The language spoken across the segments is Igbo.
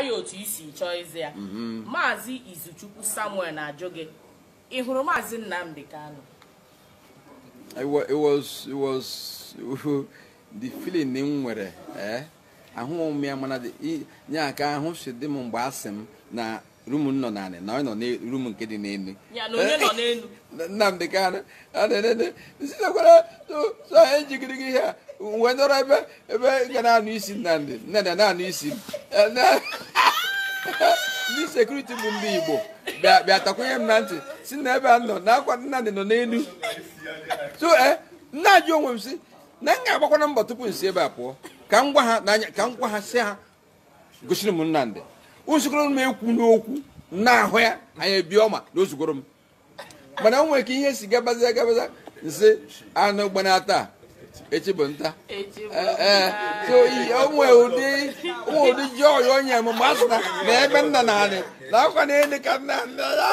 ya otu isi chọọ ịza ya maazị izuchukwu samuel na-ajụ gị ị hụrụ maazị nnamdi kanu it was, it was, it was the feeling m nwere eh ahụ m ya mana nye aka ahụ si dị m mgbe asị m na rum m nọ naanị na ọ nọ na rum nke dị n'elu ya na onye nọ n'elu nnamdị kanụ sitekwara so ejigiri gị ihe a wee nọrọ ebe ebe ga na-anụ isi nnamdị nnamdị na-anụ isi m Eh, na- ndị sekuriti bụ ndị igbo bịa bịa takwunye m na ntị si na ebe a nọ na akwa nnamdị nọ n'elu so eh nna ajụ onwe m si na m ga-agbakwana mbọ tupu m si ebe a pụọ ka m gwa ha n'anya ka m gwa ha si ha gosiri m nnamdị usikoro m ekwu n'okwu na-ahụ ya anya ebi ọma na o zugoro m mana o nwere ka ihe si gabaza gabaza nsị anụ gbana taa echi bụ nta echi bụ Eh, eh, so i- o nwere ụdị o nwere ụdị ji ọya onye m mgbe a sị na na ebe nna na anị na akwa na elu ka nna nna ya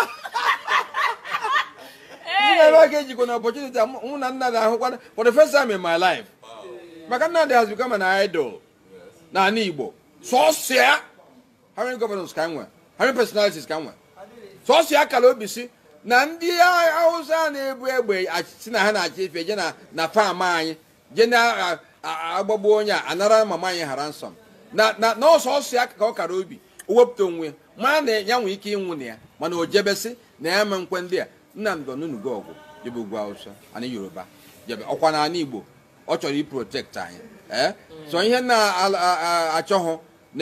ndị na-ebe aka ejikwa na opportunity a mụ na nna na-ahụkwa for the first time in my life maka nnamdị has become an idol n'ala igbo sọsọ ya how many governors ka nwe how many personalities ka nwe sọsọ ya kara obi si na ndị hausa na-ebu egbe ach- si na ha na-achị ife je na na fam anyị je na-agbagbu onye a anara mama anyị hara nsọ na na na ọsọsọ ya ka ọ kara obi o wepụta onwe ya ma na ya nwee ike ịnwụ na ya mana o jebesi na ya me nkwe ndị a nnamdị onunugo ọgwụ jebe ugwu hausa anyị yoruba jebe ọkwa n'ala igbo ọ chọrọ iprotekt anyị ee so ihe na-achọghụ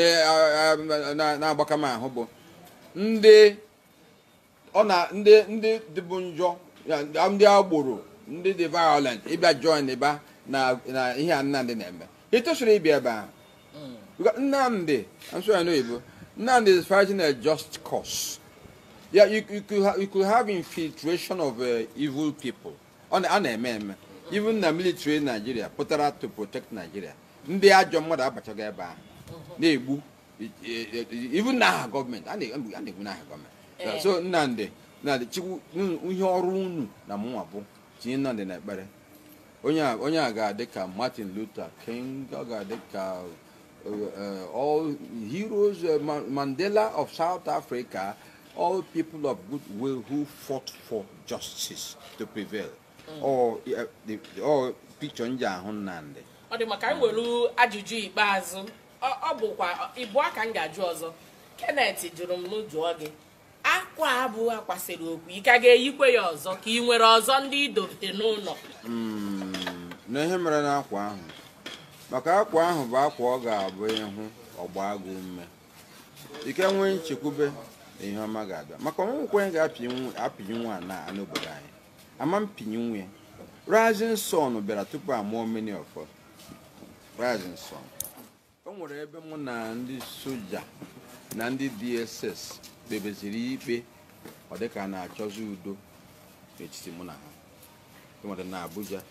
na-agbaka m ahụ bụ ndị ọ na ndị ndị dịbụ njọ ya, ndị agboro ndị dị violent ịbịa join ịba na na ihe a nnamdị na-eme ị tosiri ịbịa ebe ahụ Because nnamdị I'm sorry I know Igbo nnamdị is fighting a just cause yeah you, you, could, ha you could have infiltration of uh, evil people ọ na- a na-eme eme even na military Nigeria pụtara to protect Nigeria ndị ajọ mmadụ abachago ebe ahụ na-egbu e- e- e- even n'aha gọọmenti a na- a na-egbu n'aha gọọmenti Eh. so nnamdị nnamdị chukwu unu- ihe ọrụ unu na mụnwa bụ tinye nnamdị n'ekpere onye a onye a ga-adị ka martin luther king ọ ga-adị ka uh, uh, all heroes uh, Ma- mandela of south africa all people of goodwill who fought for justice to prevail or uh, the, or picture nji ahụ nnamdị ọ dị maka m were ajụjụ ikpeazụ ọ ọ bụkwa ịbụọ ka m ga-ajụ ọzọ kenneth jụrụ m n'ụjụọ gị akwa abụ akwasịrị okwu ị ka ga-eyikwe ya ọzọ ka ị nwere ọzọ ndị idobete n'ụlọ Mm, na ihe mere n'akwa ahụ maka akwa ahụ bụ akwa ọ ga-abụ ịhụ ọgba agụ ume ike nwee nchekwube na ihe ọma ga-abịa maka ọnwụnwe onye ga-apịnye nwa na n'obodo anyị ama mpinye nwe rising sun bịara tupu amụọ many of us rising sun o nwere ebe mụ na ndị soja na ndị dss kpebeziri ikpe ọ dịka a na-achọzi udo n'etiti mụ na ha nwere na abuja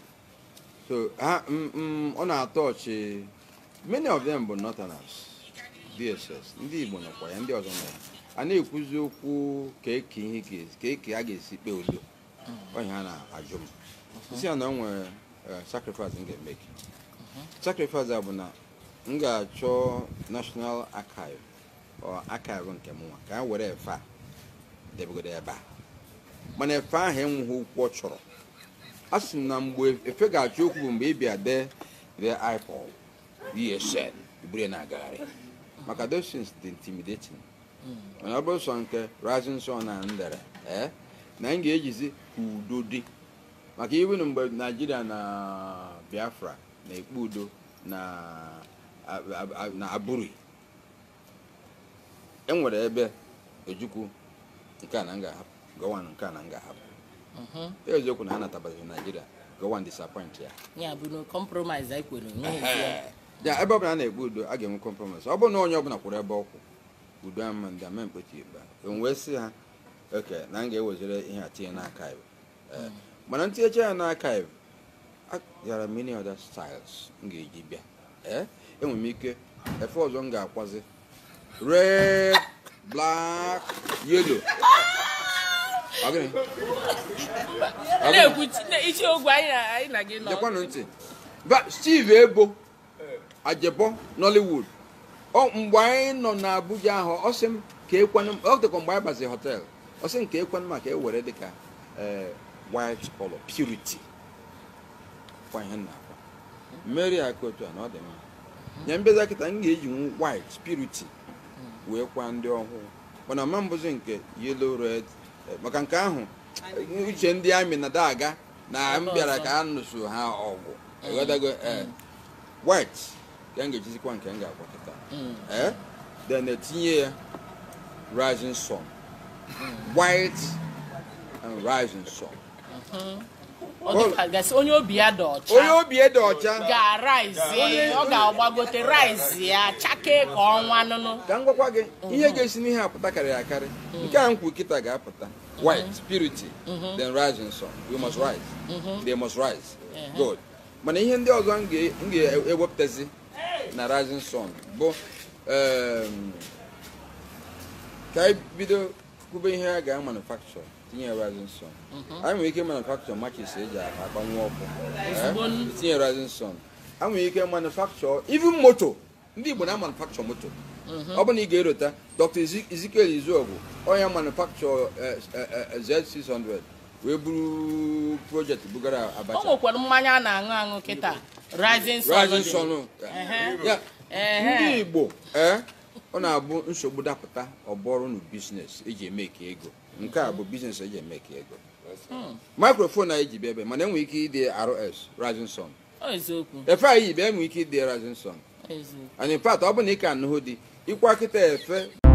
so ha mm, mm, ọ na-atọ ọchị many of them bụ northerners dss ndị igbo nọkwa ya ndị ọzọ nọ ya a na-ekwuzi okwu ka eke ihe ga- ka eke a ga-esi kpee udo onye ha na-ajụ m isi ya na o nwere eh, sacrifice m ga-eme gị sacrifice a bụ na m ga-achọ national archive ọ archive nke m nwa ka ha were efe a debegodo ebe a mana efe ahụ enweghị okwu ọ chọrọ a sị m na mgbe efe ga-achọ okwu bụ mgbe ị bịa dee the ipod esn iburu ya na-agagharị maka those things dị intimidating mana ọ bụrụ sọ nke rising sun na ndere ee na m ga-ejizi ka udo dị maka iwenu mgbe naijiria na biafra na-ekpe udo na a- a- a- na aburi enwere ebe ojukwu nke a na m ga-ahapụ gọwan nke a na m ga-ahapụ eziokwu na ha natabazi naijiria gọwan disappoint ya ya bụ na compromise anyị kwere onwe ya ebe ọbụla a na-ekpe udo a ga-enwe compromise ọ bụrụ na onye ọbụla kwụrụ ebe ọkwụ udo ama ndị ama mkpeti ikpe m wee sị ha oke na m ga-ewezere ihe a tinye n'aka iwu Ee, mana ntinyecha ya n'aka iwu there are many other styles m ga-eji bịa ee enwere m ike efe ọzọ m ga-akwazi red black yellow Ọ gịnị? Ọ gịnị? na-ekwu isi ogwe anyị na- anyị na gị nọ gekwanụ ntị ba steve ebo ajebo nollywood ọ mgbe anyị nọ n'abuja ahụ ọ sị m ka ekwenụ ọ dịkwa mgbe anyị baziri họtel ọ sị m ka ekwenụ ma ka e were dịka ee white color purity kwa ihe m na-akwa mmeri aka otu a na ọ dị mma nye mbeza kịta m ga-eji nwu white purity wee kwa ndị ọhụụ mana ma mbụzi nke yellow red eh, maka nke ahụ uche ndị amị na daga na m bịara ka a nụso ha ọgụ ịghọtago eh, white ka m ga-ejizikwa nke m ga-akwa kịta eh then etinye ya rising sun white and rising sun ọ dịka gasị onye obi ya dị onye ọcha obi ede ọcha ga-araizi ọ ga-agbagote raizi ya chakee ka ọnwa nụnụ ka m gwakwa gị ihe ga-esi n'ihe apụta karịrị akarị nke a nkwu kịta ga-apụta white purity then rising sun we must rise they must rise good mana ihe ndị ọzọ m ga- m ga-ewepụtazi na rising sun bụ em, ka anyị bido kwube ihe a ga-manufacture tinye ya rising sun anyị nwere ike manufacture matches eji akpanwu ọkụ Ezigbo eh, n- tinye rising sun a nwere ike manufacture even moto ndị igbo na manufacture moto ọ bụ na ị ga-erota dr Ezi- ezekiel izuogwu onye manufacture eh, eh, eh, z600 wee buru project bugara o abacha nwekwara mmanya a na-aṅụ aṅụ kịta rising sun rising dị. sun Ehe. ya Ehe. ndị igbo ee ọ na-abụ nsogbu dapụta ọbọrụ na biznes eji eme ka ego nke a bụ biznes eji eme ka ego microphone anyị ji bịa ebe mana enwere ike ịdị rs rising sun Ọ eziokwu efe anyị yi bịa enwere ike ịdị rising sun eziokwu and in fact ọ bụ na ị ka anụhụ dị ịkwa kịta efe